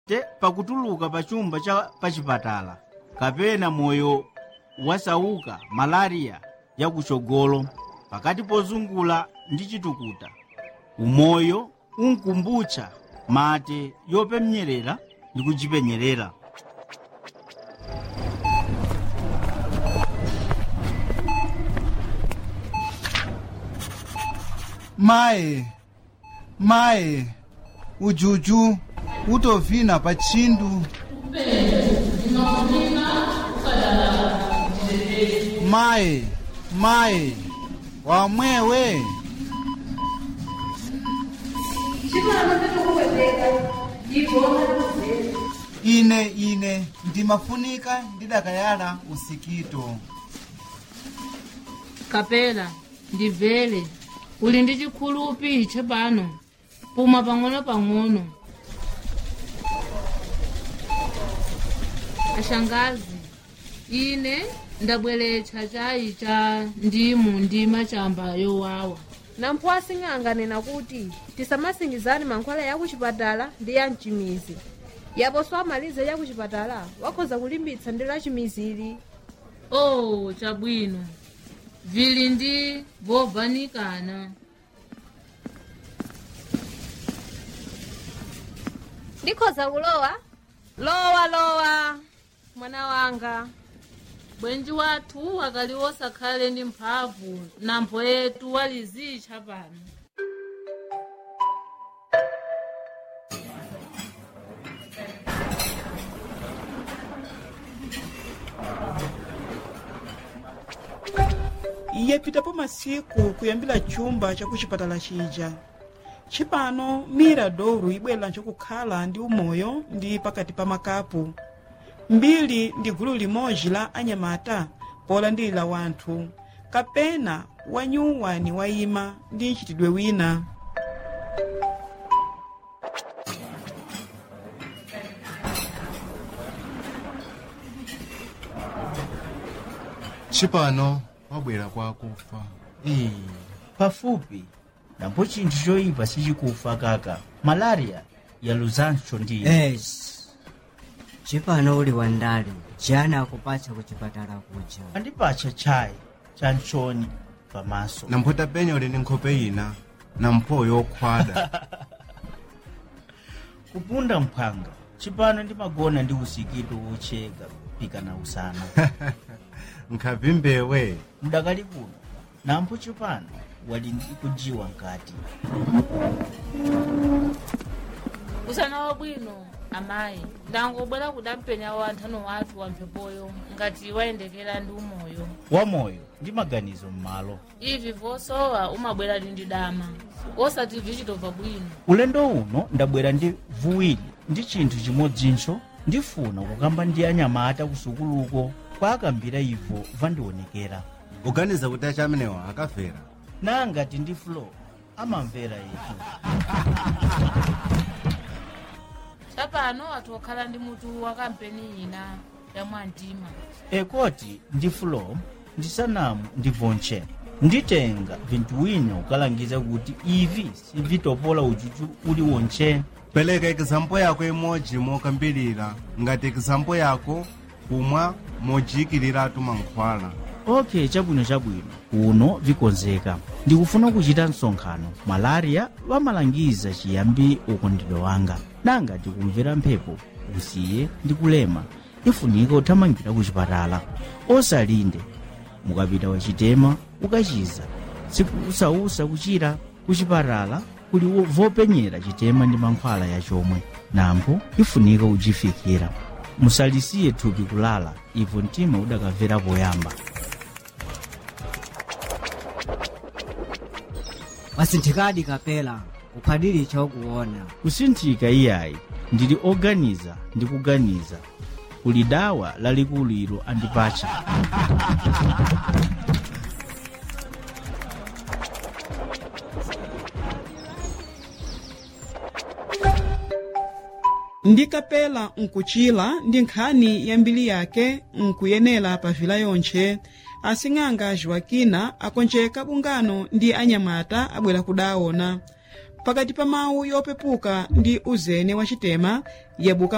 te pakutuluka pa chumba cha pachipatala kapena moyo wasauka malariya yakuchogolo pakati pozungula ndi chitukuta umoyo unkumbutcha mate yopemnyerera ndi kuchipenyerera maye maye ujuju utovina pa tchindu maye maye wamwewe ine ine ndimafunika ndidakayala usikito kapela ndibvere uli ndi chikhulupi chapano puma pang'ono-pang'ono ashangazi ine ndabweretsa chayi cha ndimu ndi machamba yowawa nampho asing'anganena kuti tisamasingizani mankhwala ya kuchipatala ndi ya mchimizi yaponso amalize ya kuchipatala wakhoza kulimbitsa ndi la chimizili oh chabwino vili ndi vovanikana ndikhoza kulowa lowa lowa mwana wanga bwenji wathu akali osakhale ndi mphamvu nampho yetu walizitcha pano yapitapo masiku kuyambira chumba chakuchipatala chija chipano miradouro ibwera nchokukhala ndi umoyo ndi pakati pa makapu mbiri ndi gulu limodzi la anyamata polandilira wanthu kapena wanyuwani wayima ndi mchitidwe wina chipano wabwera kwa kufa Ee, pafupi napo chinthu choyipa sichikufa kaka malariya yaluzanso ndiye es chipano uli wandale jana akupatsa kuchipatala kuja andipatcha chayi cha mchoni pamaso nampho tapenya uli ndi nkhope ina nampho yokhwada kupunda mphanga chipano ndimagona ndi usikito wocheka pika na usana nkhapi mbewe mdakali kuno nampho chipano wali ndi kujiwa nkati usana wabwino amayi ndangobwera kudampenya wanthano wathu wamphepoyo ngati wayendekera ndi umoyo wamoyo ndi maganizo m'malo ivi vosowa umabwera ndi dama osati vichitobva bwino ulendo uno ndabwera ndi vuwiri ndi chinthu chimodzinso ndifuna kukamba ndi anyamata kusukuluko kwa akambira ivo vandionekera uganiza kuti acha amenewa akafera nangati ndi flo amamvera yetu chapano athu okhala ndi mutu wa kampeni ina ya mwamtima ekoti ndi flo ndi sanamu ndi vonche nditenga vinthu wina ukalangiza kuti ivi sivitopola uchuchu uli wonche pereka ekizampo yako imodzi mokambirira ngati ekizampo yako kumwa mojiyikiratu mankhwala ok chabwino chabwino uno vikonzeka ndikufuna kuchita msonkhano malaria vamalangiza chiyambi ukondedwe wanga nanga tikumvera mphepo usiye ndi kulema ifunika uthamangira kuchipatala osalinde mukapita wachitema ukachiza sikusausa kuchira kuchipatala kuli wo- vopenyera chitema ndi mankhwala yachomwe nampho ifunika uchifikira musalisiye thupi kulala ivo mtima udakamvera poyamba wasinthikadi kapela uphadili chokuona kusinthika iyayi ndili oganiza ndi kuganiza kuli dawa lalikulu ilo andipatcha ndikapela nkuchila ndi nkhani ya mbiri yake nkuyenera pa vila yontche asing'anga joakina akonjeka bungano ndi anyamata abwera kudaona pakati pa mawu yopepuka ndi uzene wa chitema yabuka